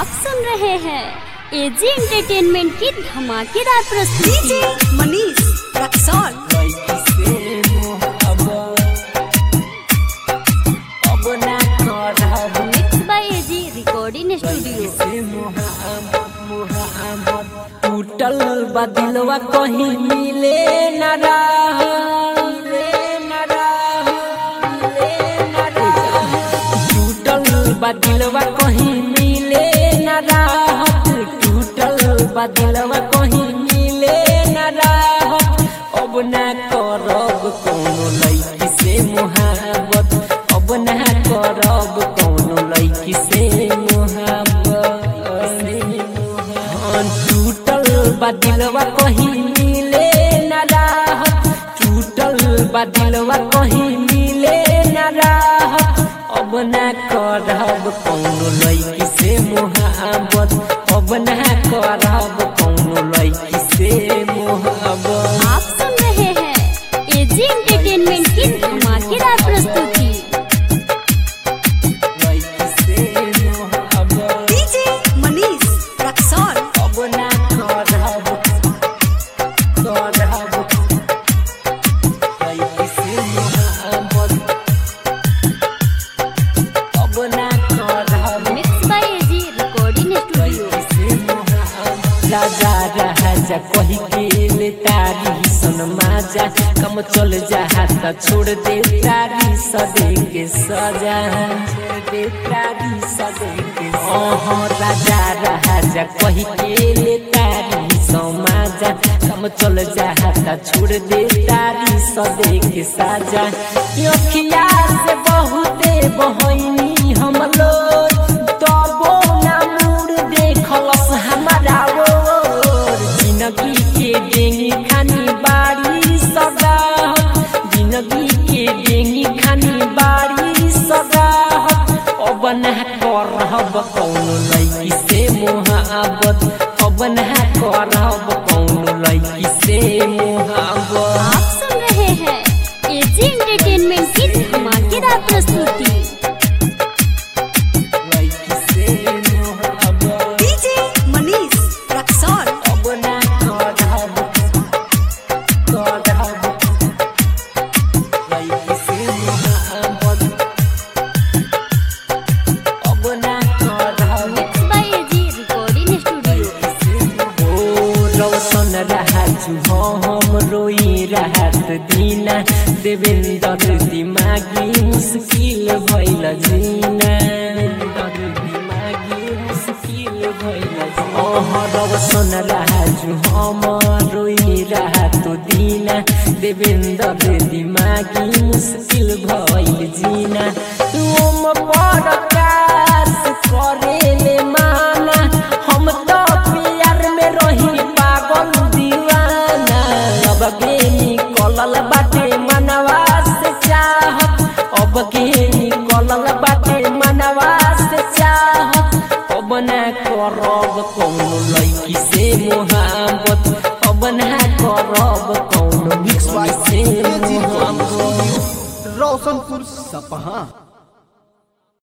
आप सुन रहे हैं एजी एंटरटेनमेंट की धमाकेदार प्रस्तुति DJ Manish Raxaul mix by A G recording studio टूटल बदिलवा कहीं मिले न रहा टूटल बदिलवा कहीं मिले न राहत टूटल बदिलवा कहीं मिले न राहत अब ना करब कोनो लड़की से मोहब्बत अब ना करब कोनो लड़की से मोहब्बत हाँ, टूटल बदिलवा कहीं मिले न राहत टूटल बदिलवा कहीं मिले न राहत अब ना करब कौनो लड़की से मोहब्बत अब ना करब कौनो लड़की से मोहब्बत आप सुन रहे हैं एजी एंटरटेनमेंट की धमाकेदार प्रस्तुति लड़की से मोहब्बत डीजे मनीष रक्सौल अब ना करब करब लड़की से मोहब्बत अब ना करब mix by A G recording studio राजा राजा कही के ले तारी सन माजा कम चल जा त छोड़ दे तारी सदे के सजा छोड़ दे तारी सदे के ओह राजा राजा कही के ले तारी सन माजा कम चल जा त छोड़ दे तारी सदे के साजा अखिया से बहुते बहनी हम लोग तबो ना मुड़ देखलस हमारा ओर जिंदगी के डेंगी खानी बारी सगा जिंदगी के डेंगी खानी बारी सगा अब ना करब कौनो लड़की से मोहब्बत अब ना करब कौनो लड़की से मोहब्बत आप सुन रहे हैं एजी एंटरटेनमेंट की धमाकेदार प्रस्तुति लड़की से मोहब्बत डीजे मनीष रक्सौल अब ना करब करब लड़की से मोहब्बत अब ना करब mix by A G recording studio ओ रौशन राजू हम रोई राहत दीना देवेंद्र दिमागी मुश्किल भइल जीना देवेंद्र दिमागी मुश्किल भइल ओह रौशन राजू हम रोई राहत दीना देवेंद्र दिमागी मुश्किल भइल जीना तुम प्रकाश करेले माना हम तो प्यार में रही पागल दीवाना अब के निकलल बाटे मनवा से चाहत अब के निकलल बाटे मनवा से चाहत अब ना करब कौनो लड़की से मोहब्बत अब ना करब कौनो लड़की से मोहब्बत रोशनपुर सपहा